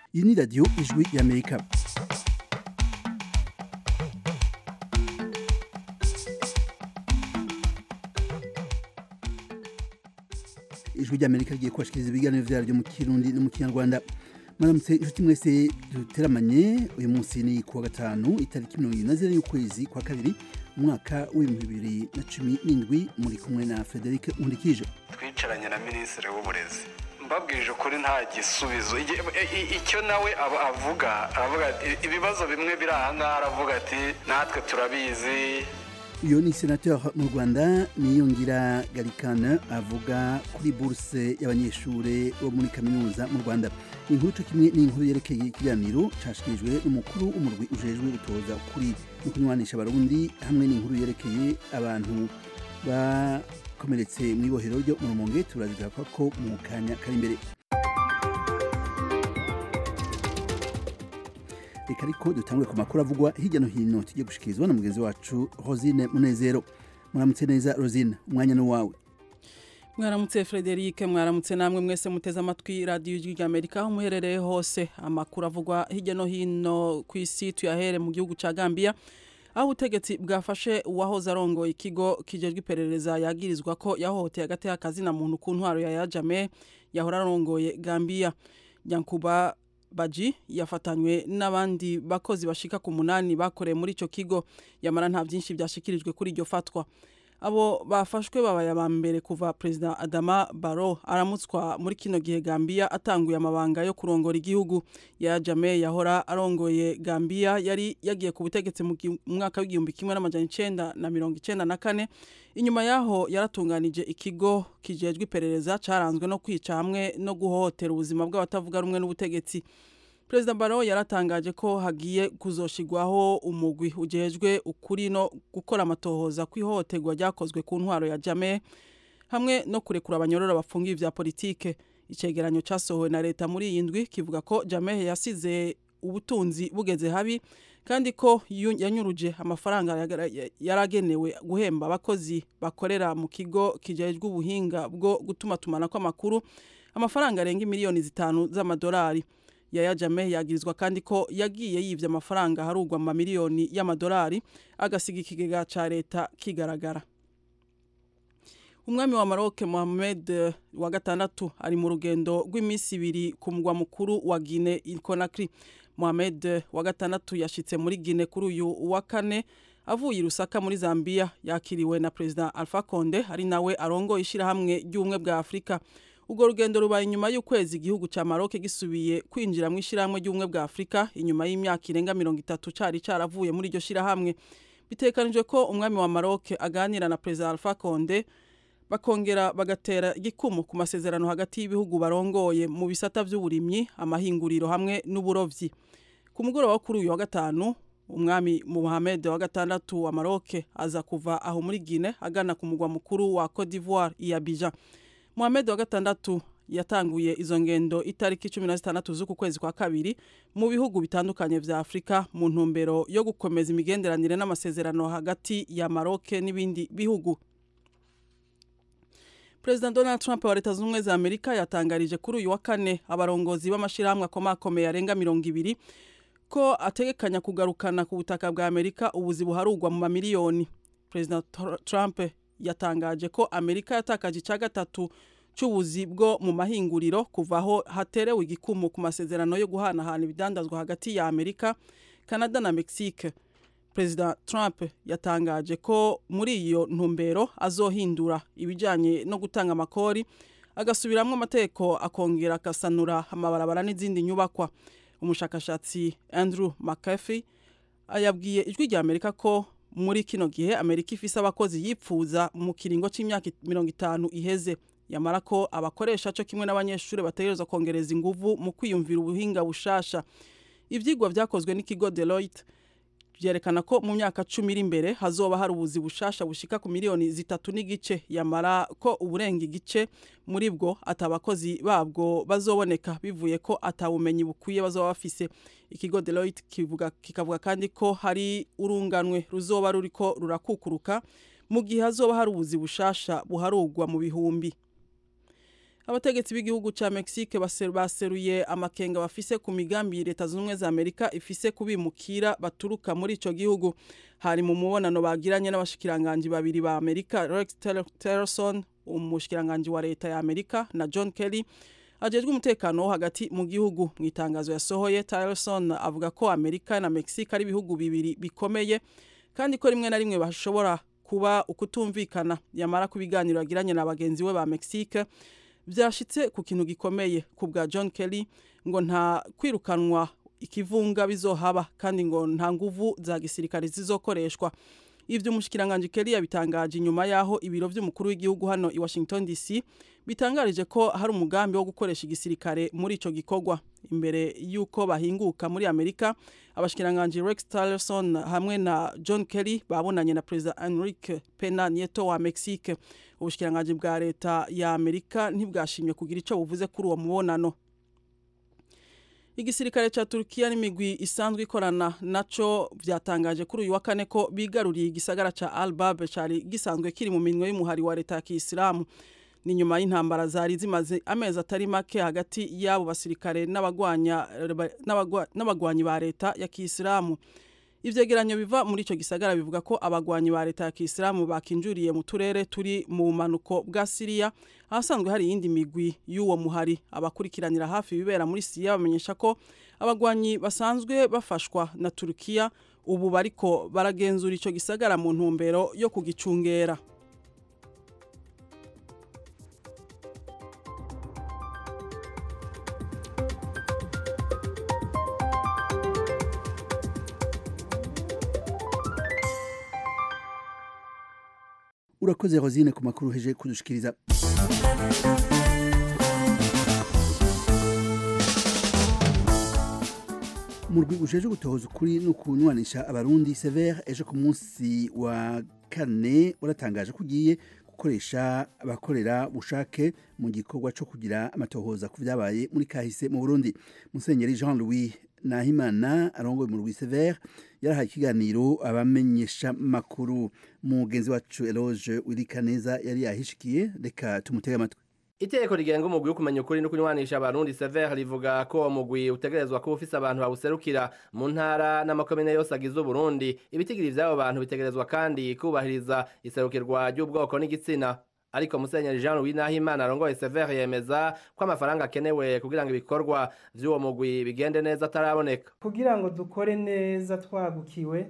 iyi ni radiyo ijwi y'amerika ijwi ry'amerika rigiye kubashikiriza ibiganiro vyaryo mu kirundi no mu kinyarwanda mwaramutse inshuti mwese duteramanye uyu munsi ni kuwa gatanu itariki mirongo ibiri na zine y'ukwezi kwa kabiri umwaka w'ibihumbi bibiri na cumi n'indwi muri kumwe na frederic nkundikije twicaranye na minisitiri w'uburezi mbabwirije ukuri nta gisubizo icyo nawe avuga aravuga ati ibibazo bimwe biri aha ngaha aravuga ati natwe turabizi uyu ni senateur mu rwanda niyongira garikana avuga kuri buruse y'abanyeshuri bo muri kaminuza mu rwanda inkuru co kimwe n'inkuru yerekeye ikiganiro cashikirijwe n'umukuru w'umurwi ujejwe gutoza kuri no kunywanisha abarundi hamwe n'inkuru yerekeye abantu bakomeretse mw'ibohero ryo mu rumonge turazigaruka ko mu kanya kari imbere reka ariko dutangure ku makuru avugwa hirya no hino tujye gushikirizwa na mugenzi wacu rosine munezero muramutse neza rosine umwanya ni wawe mwaramutse frederic mwaramutse namwe mwese muteze amatwi radiyo ijwi rya amerika aho muherereye hose amakuru avugwa hirya no hino ku isi tuyahere mu gihugu cya gambia aho ubutegetsi bwafashe uwahoze arongoye ikigo kijejwe iperereza yagirizwa ko yahohoteye agati y'akazina muntu ku ntwaro ya yajame yahora arongoye gambia nyankuba baji yafatanywe n'abandi bakozi bashika ku munani bakoreye muri ico kigo yamara nta byinshi byashikirijwe kuri iryo fatwa abo bafashwe babaye aba mbere kuva perezida adama baro aramutswa muri kino gihe gambia atanguye amabanga yo kurongora igihugu ya jame yahora arongoye gambia yari yagiye ku butegetsi mu mwaka w'igihumbi kimwe n'amajana icenda na mirongo icenda na kane inyuma yaho yaratunganije ikigo kijejwe iperereza caranzwe no kwica hamwe no guhohotera ubuzima bw'abatavuga rumwe n'ubutegetsi perezida baro yaratangaje ko hagiye kuzoshigwaho umugwi ujejwe ukuri no gukora amatohoza kw'ihohoterwa ryakozwe ku ntwaro ya jame hamwe no kurekura abanyorora bafungiye vya politike icegeranyo casohowe na leta muri iyi ndwi kivuga ko jame yasize ubutunzi bugeze habi kandi ko yanyuruje amafaranga yaragenewe guhemba abakozi bakorera mu kigo kijejwe ubuhinga bwo gutuma tumanako amakuru amafaranga arenga miliyoni zitanu z'amadolari yaya jame yagirizwa kandi ko yagiye yivye amafaranga harugwa mu mamiliyoni y'amadolari agasiga ikigega ca leta kigaragara umwami wa Maroc Mohamed wa gatandatu ari mu rugendo rw'iminsi ibiri ku mugwa mukuru wa Guinea Conakry Mohamed wa gatandatu yashitse muri Guinea kuri uyu wa kane avuye i Lusaka muri Zambia yakiriwe na President Alpha Conde ari nawe arongoye ishirahamwe ry'ubumwe bwa Afurika ubwo rugendo rubaye inyuma y'ukwezi igihugu cya Maroc gisubiye kwinjira mu ishyirahamwe ry'ubumwe bwa Afurika inyuma y'imyaka irenga mirongo itatu cari caravuye muri iryo shyirahamwe bitekanijwe ko umwami wa Maroc aganira na Perezida Alpha Conde bakongera bagatera igikumu ku masezerano hagati y'ibihugu barongoye mu bisata by'uburimyi amahinguriro hamwe n'uburovyi ku mugoroba wo kuri uyu wa gatanu umwami Mohamed wa gatandatu wa Maroc aza kuva aho muri Guinea agana ku mugwa mukuru wa Cote d'Ivoire i Abidjan Mohamed wa gatandatu yatanguye izo ngendo itariki cumi na zitandatu z'uku kwezi kwa kabiri mu bihugu bitandukanye vya Afurika mu ntumbero yo gukomeza imigenderanire n'amasezerano hagati ya Maroc n'ibindi bihugu President Donald Trump wa Leta Zunze za Amerika yatangarije kuri uyu wa kane abarongozi b'amashirahamwe akomakomeye arenga mirongo ibiri ko ategekanya kugarukana ku butaka bwa Amerika ubuzi buharugwa mu mamiliyoni President Trump yatangaje ko Amerika yatakaje icya gatatu cy'ubuzi bwo mu mahinguriro kuva aho haterewe igikumu ku masezerano yo guhanahana ibidandazwa hagati ya Amerika Canada na Mexique Perezida Trump yatangaje ko muri iyo ntumbero azohindura ibijyanye no gutanga amakori agasubiramwo amategeko akongera agasanura amabarabara n'izindi nyubakwa umushakashatsi Andrew McAfee yabwiye ijwi rya Amerika ko muri kino gihe Amerika ifise abakozi yipfuza mu kiringo c'imyaka mirongo itanu iheze yamara ko abakoresha cyo kimwe n'abanyeshuri bategerezwa kongereza inguvu mu kwiyumvira ubuhinga bushasha ivyigwa vyakozwe n'ikigo Deloitte vyerekana ko mu myaka cumi iri imbere hazoba hari ubuzi bushasha bushika ku miliyoni zitatu n'igice yamara ko uburenga igice muri bwo atabakozi babwo bazoboneka bivuye ko atabumenyi bukwiye bazoba bafise ikigo Deloitte kivuga kikavuga kandi ko hari urunganwe ruzoba ruriko rurakukuruka mu gihe hazoba hari ubuzi bushasha buharugwa mu bihumbi abategetsi b'igihugu ca Mexique baseruye amakenga bafise ku migambi leta z'ubumwe za Amerika ifise kubimukira baturuka muri ico gihugu hari mu mubonano bagiranye n'abashikiranganje babiri ba Amerika Rex Tillerson umushikiranganje wa leta ya Amerika na John Kelly ajejwe umutekano wo hagati mu gihugu mu itangazo yasohoye Tillerson avuga ko Amerika na Mexique ari ibihugu bibiri bikomeye kandi ko rimwe na rimwe bashobora kuba ukutumvikana yamara ku biganiro yagiranye na bagenzi we ba Mexique byashitse ku kintu gikomeye ku bwa John Kelly ngo nta kwirukanwa ikivunga bizohaba kandi ngo nta nguvu za gisirikare zizokoreshwa ivyo umushikiranganje Kelly yabitangaje inyuma yaho ibiro vy'umukuru w'igihugu hano i Washington DC bitangarije ko hari umugambi wo gukoresha igisirikare muri ico gikorwa imbere yuko bahinguka muri Amerika abashikiranganje Rex Tillerson hamwe na John Kelly babonanye na President Enrique Pena Nieto wa Mexique ubushikiranganje bwa leta ya Amerika ntibwashimye kugira ico buvuze kuri uwo mubonano igisirikare ca Turkiya n'imigwi isanzwe ikorana naco vyatangaje kuri uyu wa kane ko bigaruriye igisagara ca Al-Bab cari gisanzwe kiri mu minwe y'umuhari wa leta ya Kisilamu ni nyuma y'intambara zari zimaze amezi atari make hagati y'abo basirikare n'abagwanya n'abagwanyi ba leta ya Kisilamu ivyegeranyo biva muri ico gisagara bivuga ko abagwanyi ba leta ya Kisilamu bakinjuriye mu turere turi mu bumanuko bwa Syria ahasanzwe hari iyindi migwi y'uwo muhari abakurikiranira hafi ibibera muri Syria bamenyesha ko abagwanyi basanzwe bafashwa na Turkiya ubu bariko baragenzura ico gisagara mu ntumbero yo kugicungera urakoze rosine ku makuru heje kudushikiriza mu rwego uje gutohoza ukuri no kunywanisha abarundi severe ejo ku munsi wa kane waratangaje ko ugiye gukoresha abakorera bushake mu gikorwa cyo kugira amatohoza ku byabaye muri kahise mu burundi musenyeri jean louis nahimana arongoye mu rwi severe yarahaye ikiganiro abamenyesha makuru mugenzi wacu eloge wirikaneza yari yahishikiye reka tumutege amatwi Iteko rigenga umugwi wo kumenya ukuri no kunywanisha abarundi Sever rivuga ko uwo mugwi utegerezwa kuba ufise abantu bawuserukira mu ntara n'amakomine yose agize Uburundi ibitigiri vy'abo bantu bitegerezwa kandi kubahiriza iserukirwa ry'ubwoko n'igitsina ariko musenyeri Jean Louis Nahimana arongoye Sever yemeza ko amafaranga akenewe kugira ngo ibikorwa vy'uwo mugwi bigende neza ataraboneka kugira ngo dukore neza twagukiwe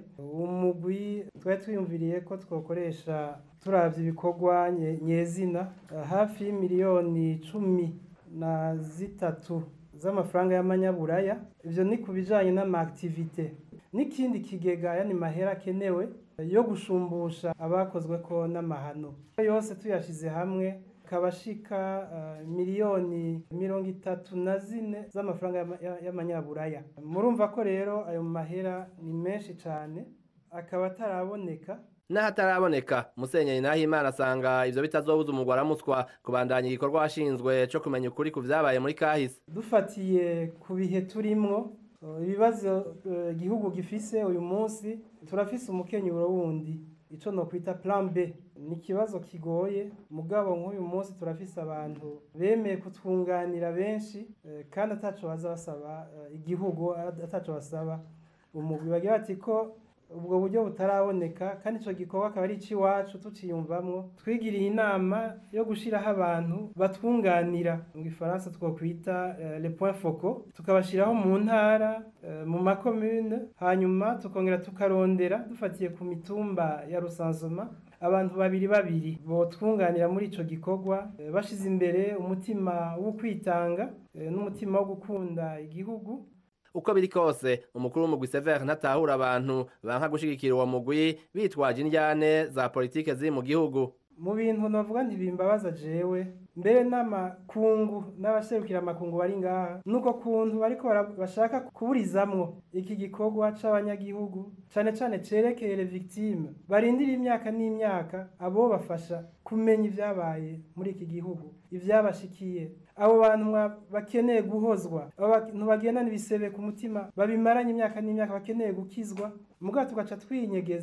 umugwi twari twiyumviriye ko twokoresha turavye ibikorwa nyezina hafi y'imiliyoni cumi na zitatu z'amafaranga y'amanyaburaya ivyo ni ku bijanye n'amaaktivite n'ikindi kigega yani mahera akenewe yo gushumbusha abakozwe ko n'amahano yose tuyashize hamwe kabashika uh, miliyoni mirongo itatu na zine z'amafaranga y'amanyaburaya murumva ko rero ayo mahera ni menshi cane akaba ataraboneka n'ahataraboneka musenyeri nahimana asanga ivyo bitazobuza umugwa aramutswa kubandanya igikorwa washinzwe co kumenya ukuri ku vyabaye muri kahise dufatiye ku bihe turimwo ibibazo igihugu uh, gifise uyu munsi turafise umukenyuro wundi ico no kwita plan B ni ikibazo kigoye mugabo nk'uyu munsi turafise abantu bemeye kutwunganira benshi uh, kandi ataco baza basaba uh, igihugu ataco basaba umugwi bagira bati ko ubwo buryo butaraboneka kandi icyo gikorwa akaba ari icy'iwacu tuciyumvamwo twigiriye inama yo gushyiraho abantu batwunganira mu gifaransa twakwita le point foco tukabashyiraho mu ntara mu makomune hanyuma tukongera tukarondera dufatiye ku mitumba ya rusansoma abantu babiri babiri botwunganira muri ico gikorwa bashize imbere umutima wo kwitanga n'umutima wo gukunda igihugu uko biri kose umukuru w'umugwi Sever ntatahura abantu banka gushigikira uwo mugwi bitwaje indyane za politike ziri mu gihugu mu bintu navuga ntibimbabaza jewe mbere n'amakungu n'abaserukira amakungu bari ngaha nuko kuntu bariko bashaka kuburizamwo iki gikorwa c'abanyagihugu cane cane cerekeye les victimes barindira imyaka n'imyaka abo bafasha kumenya ivyabaye muri iki gihugu ivyabashikiye abo bantu bakeneye guhozwa abo bantu bagendana ibisebe ku mutima babimaranye imyaka n'imyaka bakeneye gukizwa mugabo tugaca twinyegeza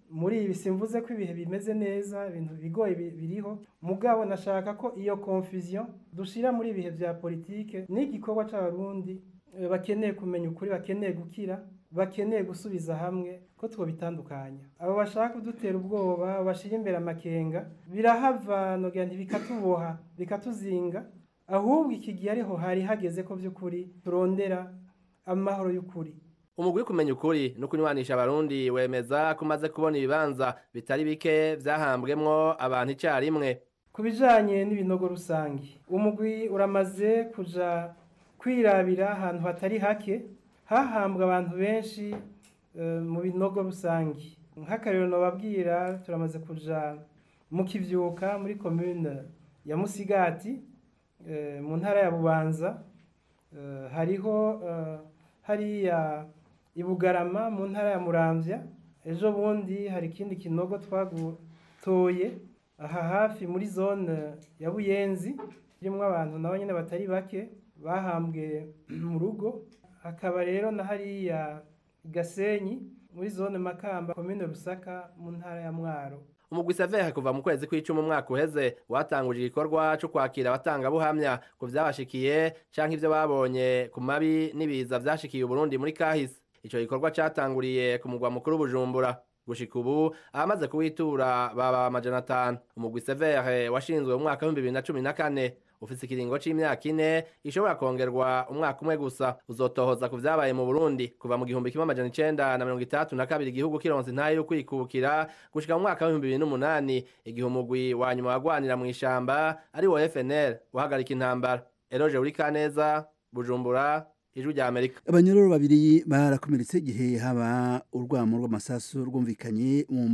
muri ibi simvuze ko ibihe bimeze neza ibintu bigoye bi- biriho mugabo nashaka ko iyo confusion dushira muri ibihe vya politike n'igikorwa c'abarundi eh, bakeneye kumenya ukuri bakeneye gukira bakeneye gusubiza hamwe ko twobitandukanya abo bashaka kudutera ubwoba bashira imbere amakenga birahava nogira nti bikatuboha bikatuzinga ahubwo iki gihe ariho hari hageze ko by'ukuri turondera amahoro y'ukuri umugwi kumenya ukuri no kunywanisha abarundi wemeza ko umaze kubona ibibanza bitari bike vyahambwemwo abantu icarimwe ku bijanye n'ibinogo rusange umugwi uramaze kuja kwirabira ahantu hatari hake hahambwa abantu benshi eh, mu binogo rusange nk'akarero nobabwira turamaze kuja mu kivyuka muri commune ya musigati eh, mu ntara ya bubanza eh, hariho eh, hariya ibugarama mu ntara ya muramvya ejo bundi hari ikindi kinogo twagutoye aha hafi muri zone ya buyenzi irimo abantu nabo nyine batari bake bahambwe mu rugo hakaba rero na hariya i gasenyi muri zone makamba komine rusaka mu ntara ya mwaro umugwi sevehe kuva mu kwezi kw'icumi umwaka uheze watanguje igikorwa co kwakira abatangabuhamya ku vyabashikiye canke ivyo babonye ku mabi n'ibiza vyashikiye uburundi muri kahise ico gikorwa catanguriye ku mugwa mukuru bujumbura gushika ubu abamaze kuwitura baba amajana atanu umugwi sevehe washinzwe mu mwaka w'ibihumbi bibiri na cumi na kane ufise ikiringo c'imyaka ine ishobora kongerwa umwaka umwe gusa uzotohoza ku vyabaye mu burundi kuva mu gihumbi kimwe amajana icenda na mirongo itandatu na kabiri igihugu kironse intahe yo kwikukira gushika mu mwaka w'ibihumbi bibiri n'umunani igihe umugwi wa nyuma wagwanira mw'ishamba ari wo fnl uhagarika intambara eroje uri kaneza bujumbura ijwi rya amerika abanyororo babiri barakomeretse igihe haba urwamo rw'amasasu rwumvikanye mu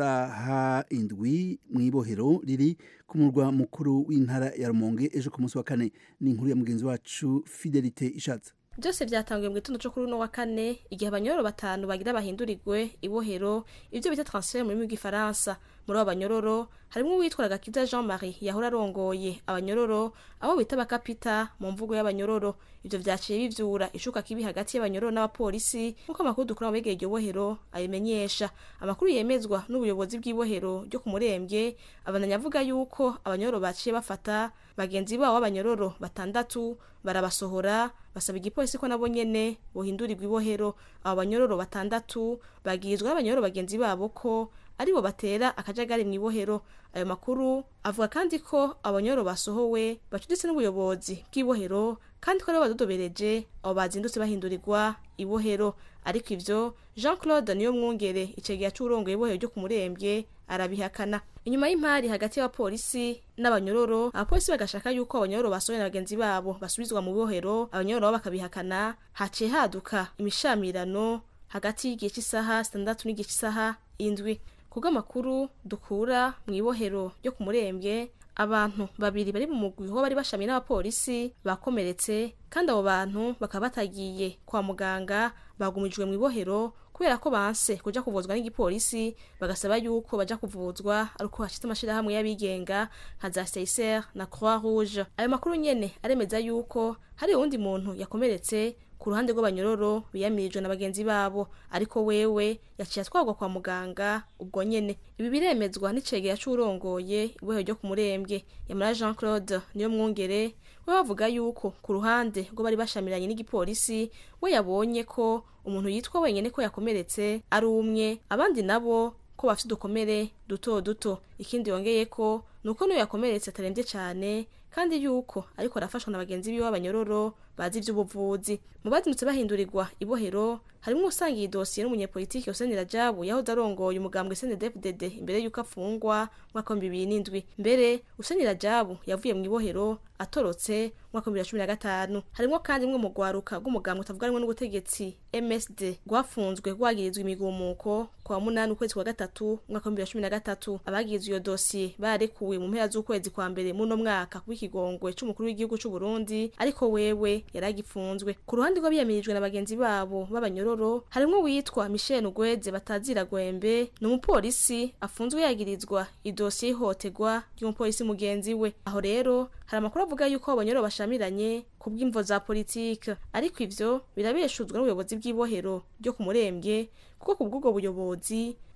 masaha indwi mu ibohero riri ku murwa mukuru w'intara ya rumonge ejo ku munsi wa kane ni inkuru ya mugenzi wacu fidelite ishatse byose byatanguye mu gitondo cyo kuri uno wa kane igihe abanyororo batanu bagira bahindurirwe ibohero ibyo bita transfert mu rurimi rw'igifaransa muri abo banyororo harimo uwitwa gakiza jean marie yahora arongoye abanyororo abo bita bakapita mu mvugo y'abanyororo ibyo vyaciye bivyura ishuka kibi hagati y'abanyororo n'abapolisi nk'uko amakuru dukura mu begeye iryo bohero abimenyesha amakuru yemezwa n'ubuyobozi bw'ibohero ryo ku murembwe abananya avuga yuko abanyororo baciye bafata bagenzi babo b'abanyororo batandatu barabasohora basaba igipolisi ko nabo nyene bohindurirwa ibohero abo banyororo batandatu bagirizwa n'abanyororo bagenzi babo ko aribo batera akajagari mu ibohero ayo makuru avuga kandi ko abanyororo basohowe bacuditse n'ubuyobozi bw'ibohero kandi ko aribo badodobereje abo bazindutse bahindurirwa ibohero ariko ivyo jean claude niyo mwungere icegeya c'urongoye ibohero ryo ku murembwe arabihakana inyuma y'impari hagati y'abapolisi n'abanyororo abapolisi bagashaka yuko abanyororo basohoye na bagenzi babo basubizwa mu bohero abanyororo bo bakabihakana haciye haduka imishamirano hagati y'igihe cy'isaha sitandatu n'igihe cy'isaha indwi kubw'amakuru dukura mu ibohero ryo ku murembwe abantu babiri bari mu mugwi ho bari bashamiye n'abapolisi bakomeretse kandi abo bantu bakaba batagiye kwa muganga bagumijwe mu ibohero kubera ko banse kuja kuvuzwa n'igipolisi bagasaba yuko baja kuvuzwa ari uko hashitse amashirahamwe y'abigenga nka za seiser na croix rouge ayo makuru nyene aremeza yuko hari uwundi muntu yakomeretse ku ruhande rw'abanyororo biyamirijwe na bagenzi babo ariko wewe yaciye atwarwa kwa muganga ubwo nyene ibi biremezwa n'icegera c'urongoye ibohero ryo ku murembwe yamara jean claude niyo mwungere we bavuga yuko ku ruhande rwo bari bashamiranye n'igipolisi we yabonye ko umuntu yitwa wenyene ko yakomeretse ari umwe abandi nabo ko bafite udukomere duto duto ikindi yongeye ko nuko n'uyo yakomeretse atarembye cyane kandi yuko ariko arafashwa na bagenzi biwe b'abanyororo bazi ivy'ubuvuzi mu bazindutse bahindurirwa ibohero harimwo usangiye idosiye n'umunyepolitiki Hussein Rajabu yahoze arongoye umugambwe CNDD-FDD imbere y'uko afungwa mwaka wa bibiri n'indwi mbere Hussein Rajabu yavuye mu ibohero atorotse mwaka wa bibiri na cumi na gatanu harimwo kandi mwe mu rwaruka rw'umugambwe utavuga rumwe n'ubutegetsi MSD rwafunzwe rwagirizwa imigumuko kwa munani ukwezi kwa gatatu mwaka wa bibiri na cumi na gatatu abagirizwa iyo dosiye barekuwe mu mpera z'ukwezi kwa mbere muno mwaka kubw'ikigongwe c'umukuru w'igihugu c'u Burundi ariko wewe yaragifunzwe ku ruhande rw'abiyamirijwe na bagenzi babo b'abanyororo harimwo witwa Michel Ugweze batazira gwembe ni umupolisi afunzwe yagirizwa idosiye y'ihohoterwa ry'umupolisi mugenzi we aho rero hari amakuru avuga yuko abanyororo bashamiranye ku bw'imvo za politike ariko ivyo birabeshuzwa n'ubuyobozi bw'ibohero ryo ku murembwe kuko ku bw'ubwo buyobozi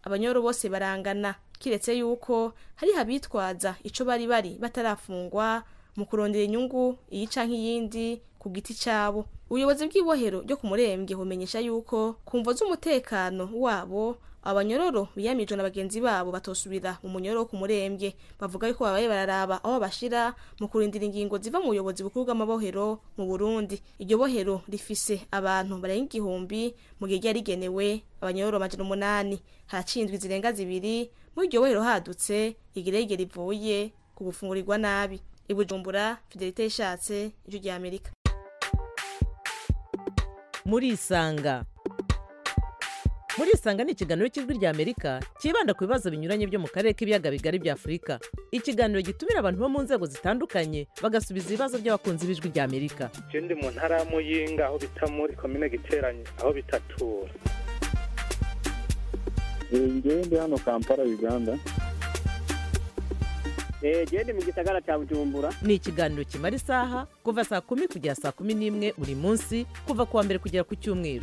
abanyoro bose barangana kiretse yuko hari abitwaza ico bari bari batarafungwa mu kurondera inyungu iyi canke iyindi ku giti cabo ubuyobozi bw'ibohero ryo ku murembwe bumenyesha yuko ku mvo z'umutekano wabo abanyororo biyamijwe na bagenzi babo batosubira mu munyororo wo ku murembwe bavuga yuko babaye bararaba aho bashira mu kurindira ingingo ziva mu buyobozi bukuru bw'amabohero mu burundi iryo bohero rifise abantu barenga igihumbi mu gihe ryari rigenewe abanyororo amajana umunani haraciye indwi zirenga zibiri muri iryo bohero hadutse igerege rivuye ku gufungurirwa nabi ibujumbura fidelite yishatse ijwi rya amerika murisanga murisanga ni ikiganiro cy'ijwi rya amerika cyibanda ku bibazo binyuranye byo mu karere k'ibiyaga bigari bya afurika ikiganiro gitumira abantu bo mu nzego zitandukanye bagasubiza ibibazo by'abakunzi b'ijwi rya amerika je ndi mu ntara ya muyinga aho bita muri komine giteranye aho bitatura ngewe ndi hano kampala uganda genda mu gisagara cya bujumbura ni ikiganiro kimara isaha kuva saa kumi kugera saa kumi n'imwe buri munsi kuva ku wa mbere kugera ku cyumweru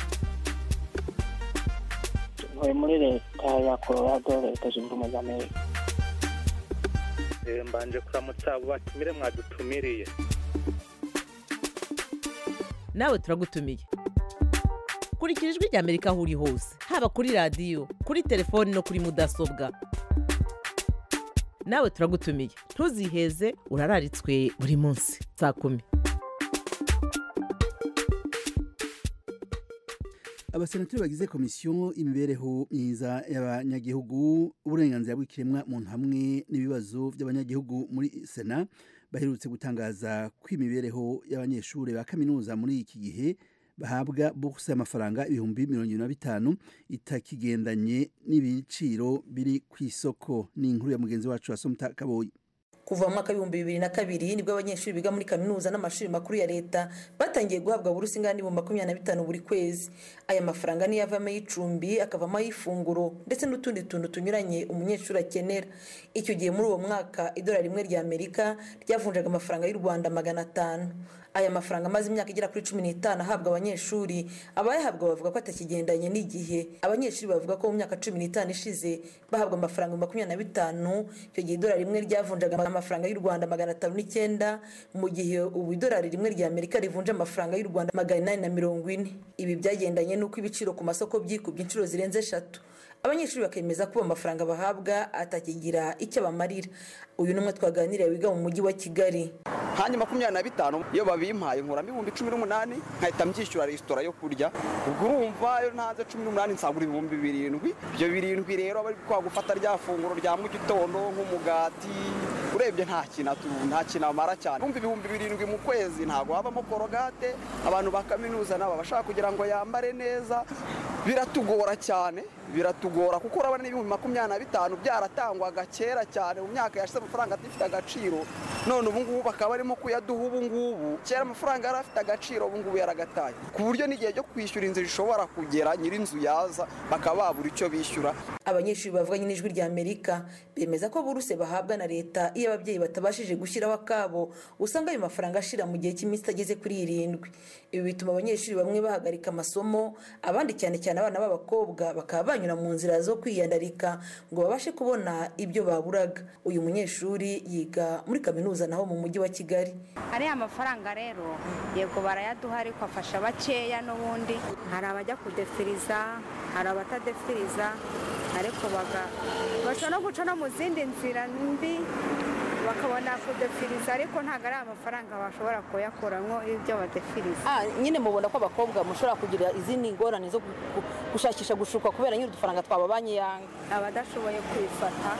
ntuye muri leta ya colorado leta zunze ubumwe za amerika Eh, mbanje kuramutsa abo batumire mwadutumiriye nawe turagutumiye kurikira ijwi rya amerika aho uri hose haba kuri radiyo kuri telefoni no kuri mudasobwa nawe turagutumiye ntuziheze urararitswe buri munsi saa kumi abasenateri bagize komisiyo y'imibereho myiza y'abanyagihugu uburenganzira bw'ikiremwa muntu hamwe n'ibibazo by'abanyagihugu muri sena baherutse gutangaza ko imibereho y'abanyeshuri ba kaminuza muri iki gihe bahabwa buruse y'amafaranga ibihumbi mirongo irindwi na bitanu itakigendanye n'ibiciro biri ku isoko ni inkuru ya mugenzi wacu wasomta kaboyi kuva mu mwaka w'ibihumbi bibiri na kabiri nibwo abanyeshuri biga muri kaminuza n'amashuri makuru ya leta batangiye guhabwa burusi ingana n'ibihumbi makumyabiri na bitanu buri kwezi aya mafaranga niyo avamo ay'icumbi akavamo ay'ifunguro ndetse n'utundi tuntu tunyuranye umunyeshuri akenera icyo gihe muri uwo mwaka idolari rimwe rya amerika ryavunjaga amafaranga y'u rwanda magana atanu aya mafaranga amaze imyaka igera kuri cumi n'itanu ahabwa abanyeshuri abayahabwa bavuga ko atakigendanye n'igihe abanyeshuri bavuga ko mu myaka cumi n'itanu ishize bahabwa amafaranga makumyabiri na bitanu icyo gihe idolari rimwe ryavunjaga amafaranga y'u rwanda magana atanu n'icyenda mu gihe ubu idolari rimwe rya amerika rivunja amafaranga y'u rwanda magana inani na mirongo ine ibi byagendanye n'uko ibiciro ku masoko byikubye inshuro zirenze eshatu abanyeshuri bakemeza ko amafaranga bahabwa atakigira icyo abamarira uyu ni umwe twaganiriye wiga mu mujyi wa kigali hanyuma makumyabiri na bitanu iyo babimpaye nkuramo ibihumbi cumi n'umunani nkahita mbyishyura resitora yo kurya ubwo urumva iyo ntanze cumi n'umunani nsagura ibihumbi birindwi ibyo birindwi rero bari kwa gufata rya funguro rya mu gitondo nk'umugati urebye nta kintu nta kintu amara cyane kumva ibihumbi birindwi mu kwezi ntabwo habamo korogate abantu ba kaminuza nabo bashaka kugira ngo yambare neza biratugora cyane biratugora kuko urabona n'ibihumbi makumyabiri na bitanu byaratangwaga kera cyane mu myaka yashize amafaranga atifite agaciro none ubu ngubu bakaba barimo kuyaduha ubu ngubu kera amafaranga yari afite agaciro ubu ngubu yaragataye ku buryo n'igihe cyo kwishyura inzu rishobora kugera nyir'inzu yaza bakaba babura icyo bishyura abanyeshuri bavuganye n'ijwi rya amerika bemeza ko buruse bahabwa na leta iyo ababyeyi batabashije gushyiraho akabo usanga ayo mafaranga ashira mu gihe cy'iminsi itageze kuri irindwi ibi bituma abanyeshuri bamwe bahagarika amasomo abandi cyane cyane abana b'abakobwa bakaba banyura mu nzira zo kwiyandarika ngo babashe kubona ibyo baburaga uyu munyeshuri yiga muri kaminuza naho mu mujyi wa kigali ariya mafaranga rero yego barayaduha ariko afasha bakeya n'ubundi hari abajya kudefiriza hari abatadefiriza ariko bashobora no guca no mu zindi nzira mbi bakabona kudefiriza ariko ntabwo ari amafaranga bashobora kuyakuramo ibyo badefiriza nyine mubona ko abakobwa mushobora kugira izindi ngorane zo gushakisha gushuka kubera nyine udufaranga twababanye yanga abadashoboye kwifata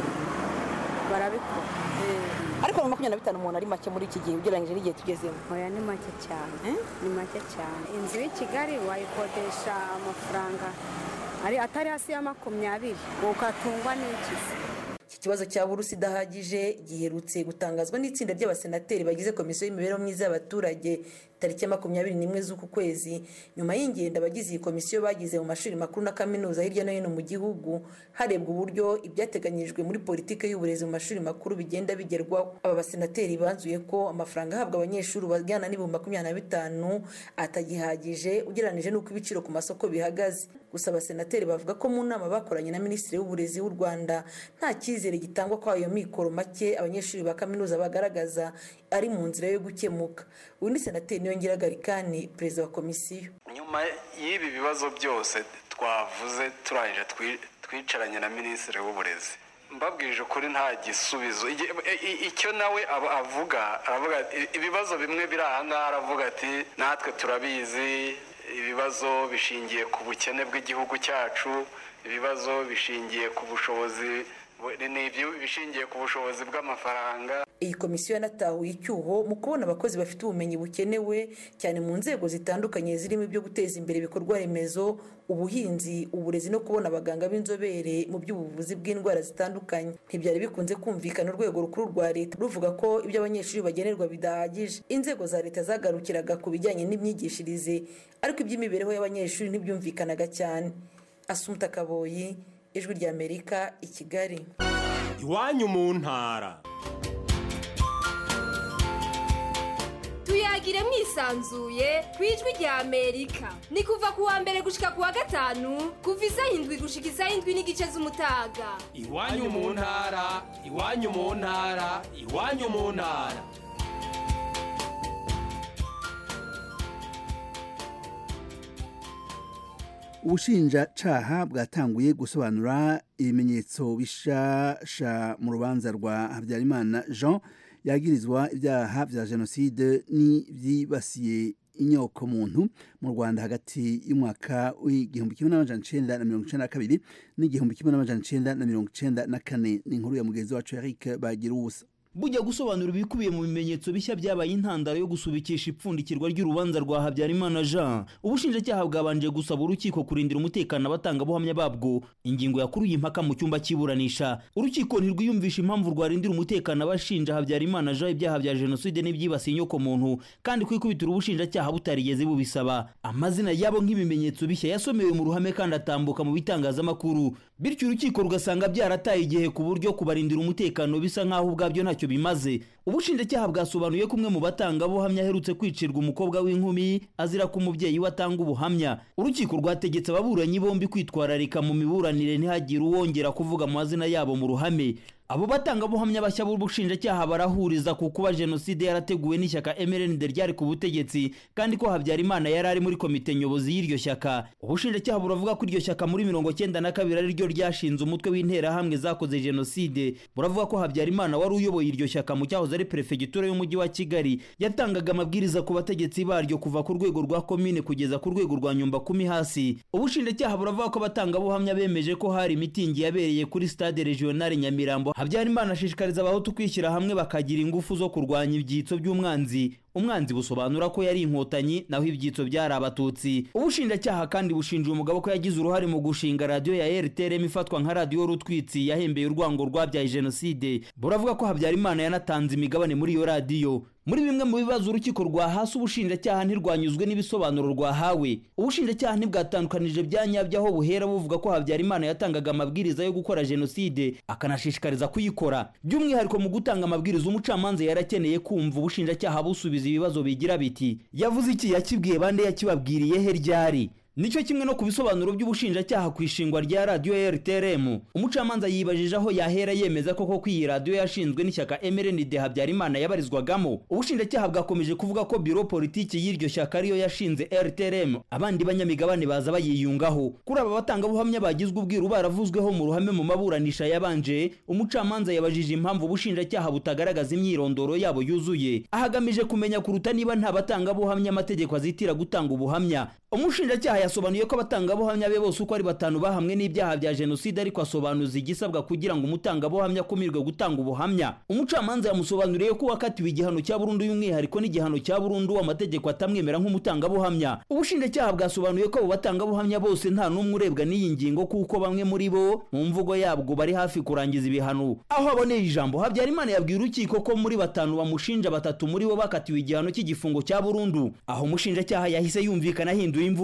barabikora ariko na makumyabiri na bitanu umuntu ari make muri iki gihe ugereranyije n'igihe tugezemo oya ni make cyane ni make cyane inzu y'i kigali wayikodesha amafaranga atari hasi ya makumyabiri ukatungwa n'ikizi iki kibazo cya burusi idahagije giherutse gutangazwa n'itsinda ry'abasenateri bagize komisiyo y'imibereho myiza y'abaturage tariki ya makumyabiri n'imwe z'uku kwezi nyuma y'ingendo abagize iyi komisiyo bagize mu mashuri makuru na kaminuza hirya no hino mu gihugu harebwa uburyo ibyateganyijwe muri politiki y'uburezi mu mashuri makuru bigenda bigerwaho aba basenateri banzuye ko amafaranga ahabwa abanyeshuri bajyana n'ibihumbi makumyabiri na bitanu atagihagije ugereranyije n'uko ibiciro ku masoko bihagaze gusa abasenateri bavuga ko mu nama bakoranye na minisitiri w'uburezi w'u rwanda nta cyizere gitangwa ko ayo mikoro make abanyeshuri ba kaminuza bagaragaza ari mu nzira yo gukemuka uyu ni senateri niyongera garikani perezida wa komisiyo nyuma y'ibi bibazo byose twavuze turangije twicaranye na minisitiri w'uburezi mbabwije ukuri nta gisubizo icyo nawe avuga aravuga ibibazo bimwe biri aha ngaha aravuga ati natwe turabizi ibibazo bishingiye ku bukene bw'igihugu cyacu ibibazo bishingiye ku bushobozi ni bishingiye ku bushobozi bw'amafaranga iyi komisiyo yanatahuye icyuho mu kubona abakozi bafite ubumenyi bukenewe cyane mu nzego zitandukanye zirimo ibyo guteza imbere ibikorwa remezo ubuhinzi uburezi no kubona abaganga b'inzobere mu by'ubuvuzi bw'indwara zitandukanye ntibyari bikunze kumvikana urwego rukuru rwa leta ruvuga ko ibyo abanyeshuri bagenerwa bidahagije inzego za leta zagarukiraga ku bijyanye n'imyigishirize ariko iby'imibereho y'abanyeshuri ntibyumvikanaga cyane asumuta kaboyi ijwi ry'amerika i kigali iwanyu mu ntara tuyagire mwisanzuye ku ijwi rya amerika ni kuva ku wa mbere gushika ku wa gatanu kuva isaha indwi gushika isaha indwi n'igice z'umutaga iwanyu mu ntara iwanyu mu ntara iwanyu mu ntara ubushinjacaha bwatanguye gusobanura ibimenyetso bishasha mu rubanza rwa habyarimana jean yagirizwa ibyaha bya jenoside n'ibyibasiye inyoko muntu mu rwanda hagati y'umwaka w'igihumbi kimwe n'amajana icenda na mirongo icenda na kabiri n'igihumbi kimwe n'amajana icenda na mirongo icenda na kane ni inkuru ya mugenzi wacu eric bagira ubusa bujya gusobanura ibikubiye mu bimenyetso bishya byabaye intandaro yo gusubikisha ipfundikirwa ry'urubanza rwa habyarimana jean ubushinjacyaha bwabanje gusaba urukiko kurindira umutekano abatangabuhamya babwo ingingo yakuruye impaka mu cyumba cy'iburanisha urukiko ntirwiyumvisha impamvu rwarindira umutekano abashinja habyarimana jean ibyaha bya jenoside n'ibyibasiye inyoko muntu kandi kwikubitira ubushinjacyaha butarigeze bubisaba amazina yabo nk'ibimenyetso bishya yasomewe mu ruhame kandi atambuka mu bitangazamakuru bityo urukiko rugasanga byarataye igihe ku buryo kubarindira umutekano bisa nk'aho ubwabyo ntacyo bimaze ubushinjacyaha bwasobanuye ko umwe mu batangabuhamya aherutse kwicirwa umukobwa w'inkumi azira ko umubyeyi we atanga ubuhamya urukiko rwategetse ababuranyi bombi kwitwararika mu miburanire ntihagire uwongera kuvuga amazina yabo mu ruhame abo batangabuhamya bashya b'ubushinjacyaha barahuriza ku kuba jenoside yarateguwe n'ishyaka mrnd ryari ku butegetsi kandi ko habyarimana yari ari muri komite nyobozi y'iryo shyaka ubushinjacyaha buravuga ko iryo shyaka muri mirongo cyenda na kabiri ari ryo ryashinze umutwe w'interahamwe zakoze jenoside buravuga ko habyarimana wari uyoboye iryo shyaka mu cyahoze ari perefegitura y'umujyi wa kigali yatangaga amabwiriza ku bategetsi baryo kuva ku rwego rwa komine kugeza ku rwego rwa nyumba kumi hasi ubushinjacyaha buravuga ko abatangabuhamya bemeje ko hari mitingi yabereye kuri stade regionale nyamirambo habyarimana ashishikariza abahutu kwishyira hamwe bakagira ingufu zo kurwanya ibyitso by'umwanzi umwanzi busobanura ko yari inkotanyi naho ibyitso byari abatutsi ubushinjacyaha kandi bushinja umugabo ko yagize uruhare mu gushinga radiyo ya rtrm ifatwa nka radiyo rutwitsi yahembeye urwango rwabyaye jenoside buravuga ko habyarimana yanatanze imigabane muri iyo radiyo muri bimwe mu bibazo urukiko rwahasi ubushinjacyaha ntirwanyuzwe n'ibisobanuro rwahawe ubushinjacyaha ntibwatandukanije bya nyabyo aho buhera buvuga ko habyarimana yatangaga amabwiriza yo gukora jenoside akanashishikariza kuyikora by'umwihariko mu gutanga amabwiriza umucamanza yarakeneye kumva ubushinjacyaha busubiza ibibazo bigira biti yavuze iki yakibwiye bande yakibabwiriye he ryari nicyo kimwe no ku bisobanuro by'ubushinjacyaha ku ishingwa rya radiyo ya rtrm umucamanza yibajije aho yahera yemeza koko ko iyi radiyo yashinzwe n'ishyaka mrnd habyarimana yabarizwagamo ubushinjacyaha bwakomeje kuvuga ko biro politiki y'iryo shyaka ariyo yashinze rtrm abandi banyamigabane baza bayiyungaho kuri aba batangabuhamya bagizwe ubwiru baravuzweho mu ruhame mu maburanisha yabanje umucamanza yabajije impamvu ubushinjacyaha butagaragaza imyirondoro yabo yuzuye ahagamije kumenya kuruta niba nta batangabuhamya amategeko azitira gutanga ubuhamya umushinjacyaha yasobanuye ko abatangabuhamya be bose uko ari batanu bahamwe n'ibyaha bya jenoside ariko asobanuza igisabwa kugira ngo umutangabuhamya akumirwe gutanga ubuhamya umucamanza yamusobanuriye ko uwakatiwe igihano cya burundu y'umwihariko n'igihano cya burundu amategeko atamwemera nk'umutangabuhamya ubushinjacyaha bwasobanuye ko abo batangabuhamya bose nta n'umwe urebwa n'iyi ngingo kuko bamwe muri bo mu mvugo yabwo bari hafi kurangiza ibihano aho aboneye ijambo habyarimana yabwiye urukiko ko muri batanu bamushinja batatu muri bo bakatiwe igihano cy'igifungo cya burundu aho umushinjacyaha yahise yumvikana ahinduye imvugo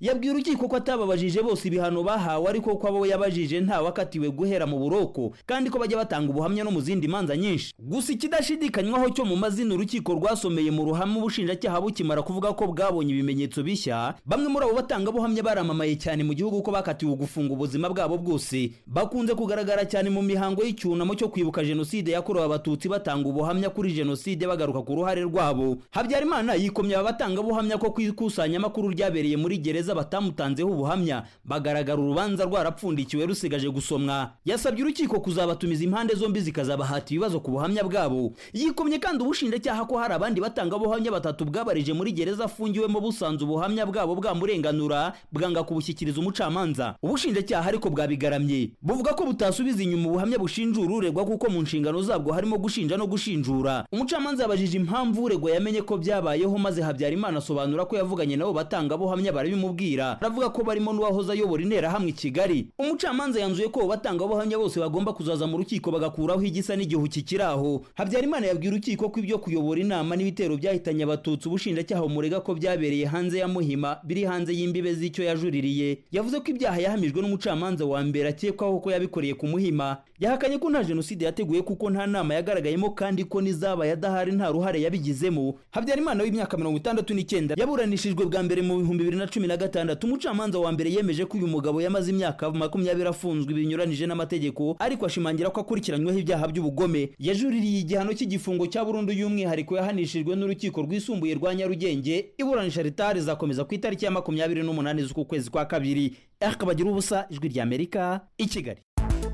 yabwiye urukiko ko atababajije bose ibihano bahawe ariko ko abo yabajije ntawe akatiwe guhera mu buroko kandi ko bajya batanga ubuhamya no mu zindi manza nyinshi gusa ikidashidikanywaho cyo mu mazina urukiko rwasomeye mu ruhame ubushinjacyaha bukimara kuvuga ko bwabonye ibimenyetso bishya bamwe muri abo batangabuhamya baramamaye cyane mu gihugu ko bakatiwe gufunga ubuzima bwabo bwose bakunze kugaragara cyane mu mihango y'icyunamo cyo kwibuka jenoside yakorewe abatutsi batanga ubuhamya kuri jenoside bagaruka ku ruhare rwabo habyarimana yikomye aba batangabuhamya ko ku ikusanyamakuru ryabereye muri gereza batamutanzeho ubuhamya bagaragara urubanza rwarapfundikiwe rusigaje gusomwa yasabye urukiko kuzabatumiza impande zombi zikazabahata ibibazo ku buhamya bwabo yikomye kandi ubushinjacyaha ko hari abandi batangabuhamya batatu bwabarije muri gereza afungiwemo busanze ubuhamya bwabo bwamurenganura bwanga kubushyikiriza umucamanza ubushinjacyaha ariko bwabigaramye buvuga ko butasubiza inyuma ubuhamya bushinjura uregwa kuko mu nshingano zabwo harimo gushinja no gushinjura umucamanza yabajije impamvu uregwa yamenye ko byabayeho maze habyarimana asobanura ko yavuganye nabo batangabuhamya barabimubwira aravuga ko barimo n'uwahoze ayobora interahamwe i kigali umucamanza yanzuye ko abo batangabuhamya bose bagomba kuzaza mu rukiko bagakuraho igisa n'igihu kikiri aho habyarimana yabwiye urukiko ko ibyo kuyobora inama n'ibitero byahitanye abatutsi ubushinjacyaha bumurega ko byabereye hanze ya muhima biri hanze y'imbibe z'icyo yajuririye yavuze ko ibyaha yahamijwe n'umucamanza wa mbere akekwaho ko yabikoreye ku muhima yahakanye ko nta jenoside yateguye kuko nta nama yagaragayemo kandi ko n'izabaye adahari nta ruhare yabigizemo habyarimana w'imyaka mirongo itandatu n'icyenda yaburanishijwe bwa mbere mu bihumbi bibiri na cumi na gatandatu umucamanza wa mbere yemeje ko uyu mugabo yamaze imyaka makumyabiri afunzwe binyuranije n'amategeko ariko ashimangira ko akurikiranyweho ibyaha by'ubugome yajuririye igihano cy'igifungo cya burundu y'umwihariko yahanishijwe n'urukiko rwisumbuye rwa nyarugenge iburanisha ritari rizakomeza ku itariki ya makumyabiri n'umunani z'uku kwezi kwa kabiri akabagira ubusa ijwi ry'amerika i kigali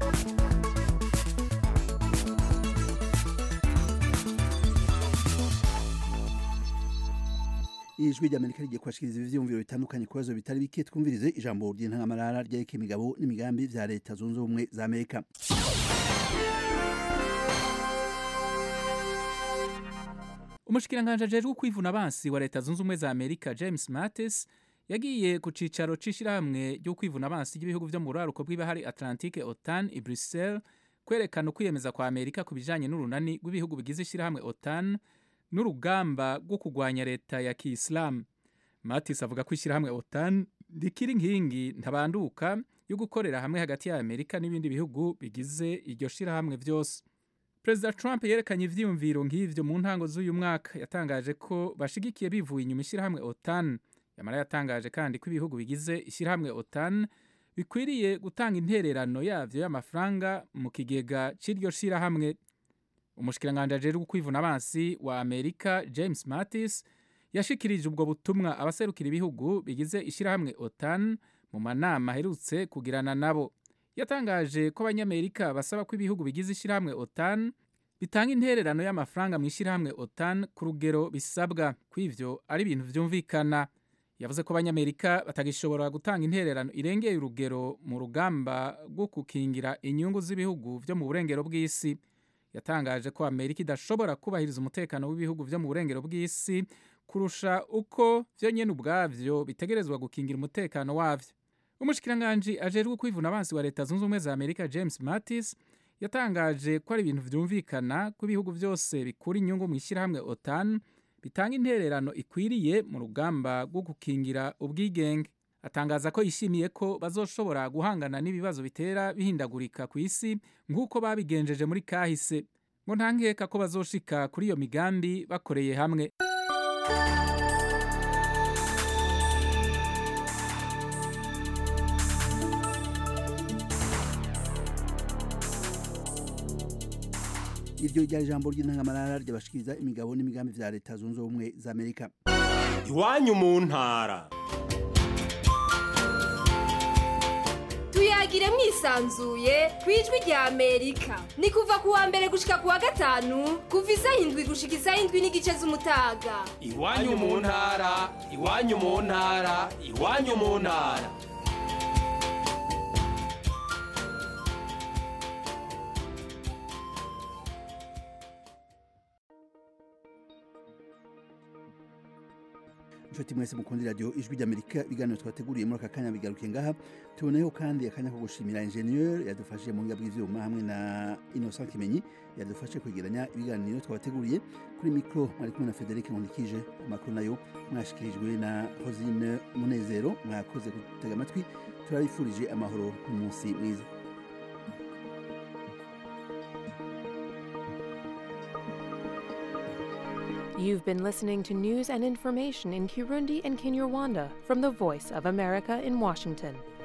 ijwi ry'amerika rigiye kubashikiriza ivyiyumviro bitandukanye ku bibazo bitari bike twumvirize ijambo ry'intangamarara ryereka imigabo n'imigambi vya leta zunze ubumwe za amerika umushikiranganji ajejwe kwivuna abansi wa leta zunze ubumwe za amerika james mattis yagiye ku cicaro c'ishirahamwe ryo kwivuna abansi ry'ibihugu vyo mu buraruko bw'ibahari atlantique otan i bruxelles kwerekana ukwiyemeza kwa amerika ku bijanye n'urunani rw'ibihugu bigize ishirahamwe otan n'urugamba rwo kurwanya leta ya kiyisilamu matis avuga ko ishyirahamwe otan rikiri inkingi ntabanduka yo gukorera hamwe hagati ya amerika n'ibindi bihugu bigize iryo shyirahamwe byose perezida trump yerekanye ivyiyumviro nk'ivyo mu ntango z'uyu mwaka yatangaje ko bashigikiye bivuye inyuma ishyirahamwe otan yamara yatangaje kandi ko ibihugu bigize ishyirahamwe otan bikwiriye gutanga intererano yavyo y'amafaranga mu kigega c'iryo shyirahamwe umushikiranganji ajejwe kwivuna abansi wa amerika james mattis yashikirije ubwo butumwa abaserukira ibihugu bigize ishyirahamwe otan mu manama aherutse kugirana nabo yatangaje ko abanyamerika basaba ko ibihugu bigize ishyirahamwe otan bitanga intererano y'amafaranga mu ishyirahamwe otan ku rugero bisabwa ko ivyo ari ibintu vyumvikana yavuze ko abanyamerika batagishobora gutanga intererano irengeye urugero mu rugamba rwo gukingira inyungu z'ibihugu vyo mu burengero bw'isi yatangaje ko amerika idashobora kubahiriza umutekano w'ibihugu vyo mu burengero bw'isi kurusha uko vyo nyene ubwavyo bitegerezwa gukingira umutekano wavyo umushikiranganji ajejwe kwivuna abansi wa leta zunze ubumwe za amerika james mattis yatangaje ko ari ibintu vyumvikana ko ibihugu vyose bikura inyungu mu ishyirahamwe otan bitanga intererano ikwiriye mu rugamba rwo gukingira ubwigenge atangaza ko yishimiye ko bazoshobora guhangana n'ibibazo bitera bihindagurika ku isi nk'uko babigenjeje muri kahise ngo nta nkeka ko bazoshika kuri iyo migambi bakoreye hamwe iryo ryari ijambo ry'intangamarara ryabashikiriza imigabo n'imigambi vya leta zunze ubumwe za amerika iwanyu mu ntara tuyagire mwisanzuye ku ijwi rya amerika ni kuva ku wa mbere gushika ku wa gatanu kuva isaha indwi gushika isaha indwi n'igice z'umutaga iwanyu mu ntara iwanyu mu ntara iwanyu mu ntara nshuti mwese mukundi radio ijwi ry'amerika ibiganiro twateguriye muri aka kanya bigarukiye ngaha tuboneyeho kandi akanya ko gushimira ingenieur yadufashije mu buhinga bw'ivyuma hamwe na innocent kimenyi yadufashe kwegeranya ibiganiro twabateguriye kuri mikro mwari kumwe na frederic nkundikije amakuru nayo mwashikirijwe na rosine munezero mwakoze gutega amatwi turabifurije amahoro n'umunsi mwiza You've been listening to news and information in Kirundi and Kinyarwanda from the Voice of America in Washington.